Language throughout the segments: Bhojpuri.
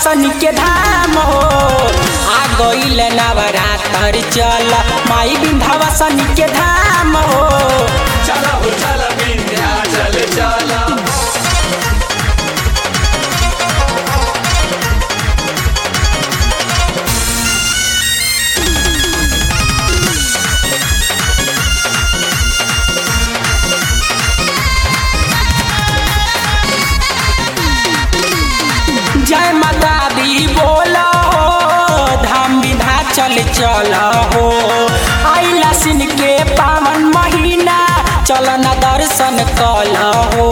विंध्यवासन के धाम हो आ गईल नवरात्र चल माई विंध्यवासन के धाम हो चला हो चला विंध्याचल चला जय माता दी बोला हो धाम विधा चल चल हो आइला सिन के पावन महीना चल न दर्शन कल हो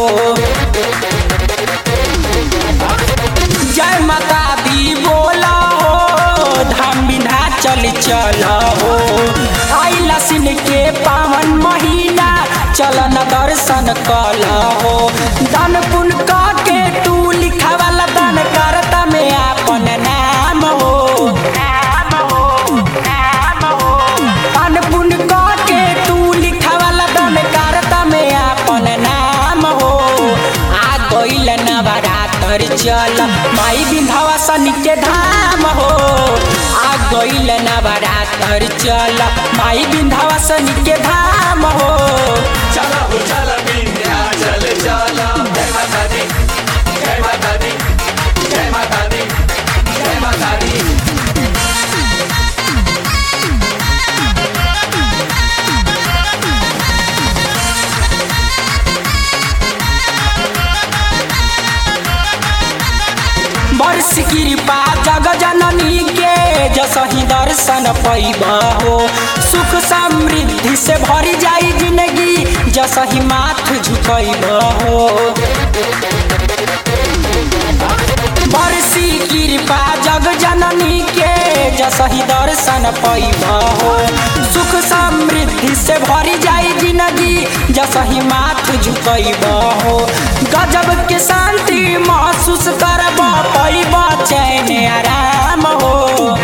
जय माता दी बोला हो धाम विधा चल चल हो आइला सिन के पावन महीना चल न दर्शन कल हो दान पुण्य क के तू लिखावाला दान करता में आपन नाम हो दान पुण्य क के तू लिखावाला दान करता में आपन नाम हो आ गईल नवरात्र चल माई विंध्यवासन के धाम हो आ गईल नवरात्र चल माई विंध्यवासन के धाम हो चला हो चला विंध्याचल चला जय माता दी जय माता दी जय माता दी जय माता दी वर्ष कृपा जग जननी के जसही दर्शन पैब हो सुख समृद्धि से भरी जाई जिंदगी जसही माथ झुकैब हो बरसी कृपा जग जननी के जसही दर्शन पैब हो सुख समृद्धि से भरी जाई जिंदगी जसही माथ झुकैब हो गजब के शांति महसूस करब पैब चैन आराम हो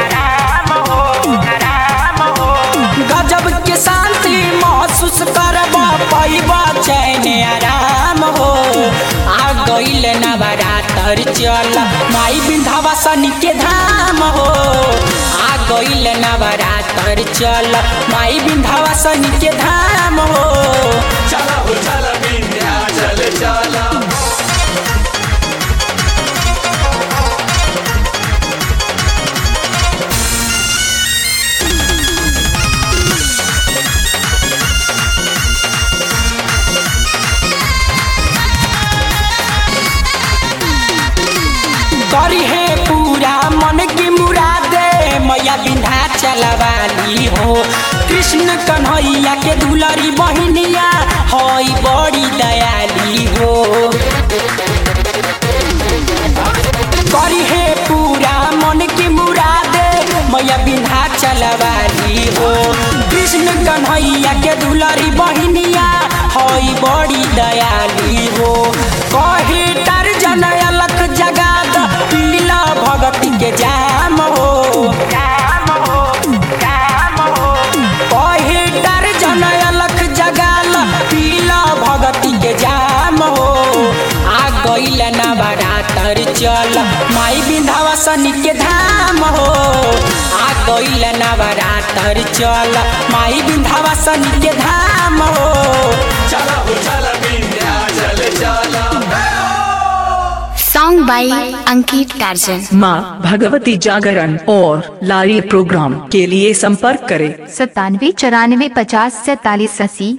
गजब के शांति महसूस करब पैब चैन आराम हो आ गईल नवरात्र चल माई विंध्यवासन के धाम हो आ गईल नवरात्र चल माई विंध्यवासन के धाम हो चला हो चला विंध्याचल चला करी है पूरा मन की मुरादे मैया बिन्धा चलवाली हो कृष्ण कन्हैया के दुलरी बहिनिया हई बड़ी दयाली हो करी है पूरा मन की मुरादे मैया बिन्धा चलवाली हो कृष्ण कन्हैया के दुलरी बहिनिया हई बड़ी दयाली हो कहे तर जन अलख जगाद पीला भगती के जाम हो कहे तर जन अलख जगाल पीला भगती के जाम हो आ गईल नवरात्र चल माई विंध्यवासन के धाम हो आ गईल नवरात्र चल माई विंध्यवासन के धाम हो चला हो चला विंध्याचल चला Song by Ankit Tarjan. माँ भगवती जागरण और लारी प्रोग्राम के लिए संपर्क करें सत्तानवे चौरानवे पचास सैतालीस अस्सी